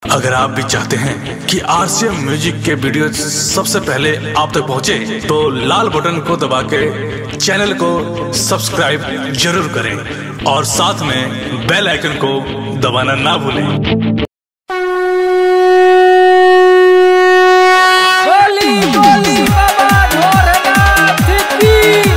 अगर आप भी चाहते हैं कि आरसीएम म्यूजिक के वीडियो सबसे पहले आप तक पहुंचे, तो लाल बटन को दबा के चैनल को सब्सक्राइब जरूर करें और साथ में बेल आइकन को दबाना ना भूलें गोली गोली बाबा ढोरनाथ की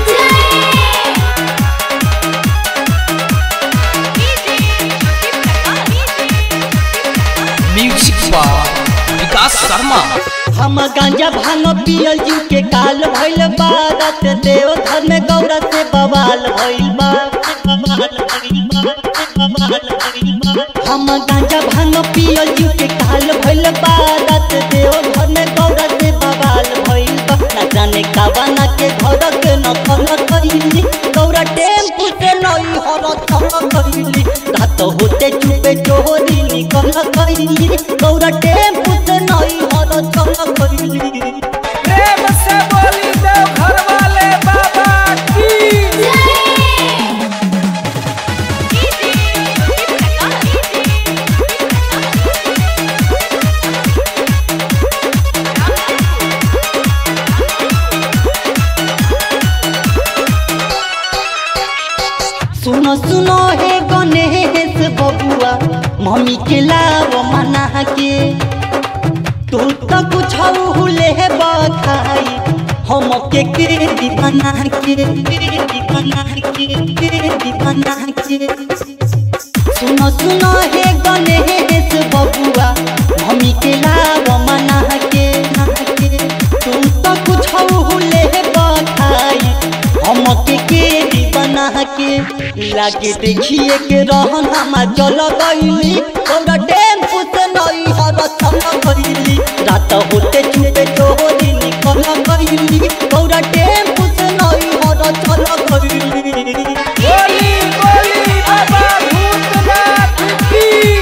म्यूजिक बार विकास शर्मा हम गांजा भांग पियल जीव के काल भइल बा रात देव घर में गौरा से बवाल भइल बा बवाल भइल बा, बवाल भइल बा। हम गांजा भांग पियल जीव के काल भइल बा रात देव घर में गौरा से बवाल भइल बा ना जाने कावाना के घर के न खन कइली गौरा टेम्पू से नई हर थम कइली रात होते चुपे चोरी निकल कइली गौरा टेम्पू से नई हर थम कइली प्रेम से बोली देव घर वाले बाबा की सुनो सुनो हे गणेश बबुआ मम्मी के लाव मना के तू तो कुछ ले बखाई हम के के दीवाना के दीवाना के दीवाना के सुनो सुनो हे गणेश बबुआ मम्मी के लाव मना के तू तो कुछ ले बखाई हम के के दीवाना के लागे देखिए के रहन हम चल गईली तोरा टेम्पू से नई हर थम गईली रात होते चुपे चोरी निकल गईली तोरा टेम्पू से नई हर चल गईली गोली गोली बाबा भूतनाथ की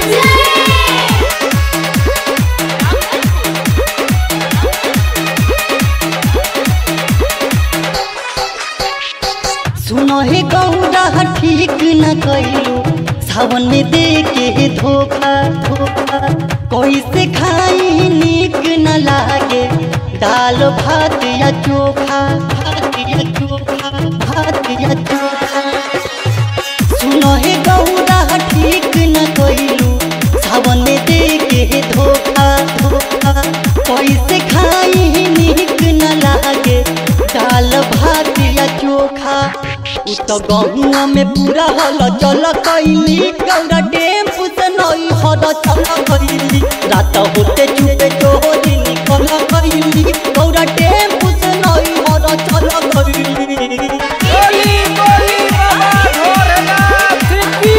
सुनो हे गौरा ठीक न कैलू सावन में दे के धोखा धोखा कैसे खाई नीक न लागे दाल भात या चोखा भात या चोखा भात या चोखा सुनो हे गौरा ठीक न कैलू सावन में दे के धोखा धोखा कैसे खाई नीक न लागे दाल भात या चोखा उ तो गहुआ में पूरा हल चल कैली गौरा टेम्पू से नई हर चल कैली रात होते चुपे चोरी निकल कैली गौरा टेम्पू से नई हर चल कैली गोली गोली बाबा ढोरनाथ की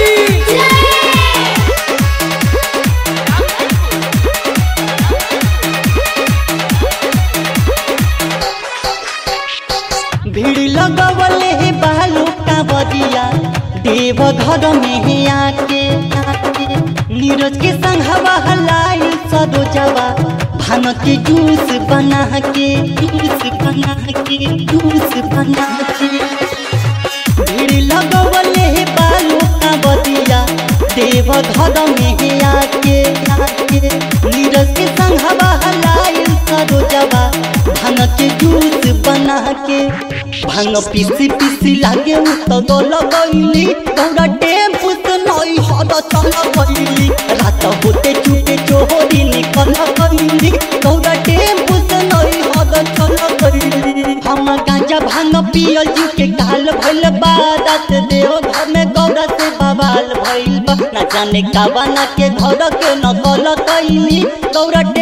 भीड़ लगवले हे बालू का बदिया देव घर में हे आके आके। नीरज के संग हवा हलाई सरोजवा भान के जूस बना के जूस बना के जूस बना के भीड़ लगवले हे बालू का बदिया देव घर में हे आके आके। नीरज के संग हवा हलाई सरोजवा भांग के जूस बना के भांग पीसी पीसी लागे उ तो गल गईली गौरा टेम्पू से नई हद चल गईली रात होते चुपे चोरी निकल गईली गौरा टेम्पू से नई हद चल गईली हम गांजा भांग पियल जीव के काल भइल बा रात देव घर में गौरा से बवाल भइल बा ना जाने कावाना के घर के नकल कैली गौरा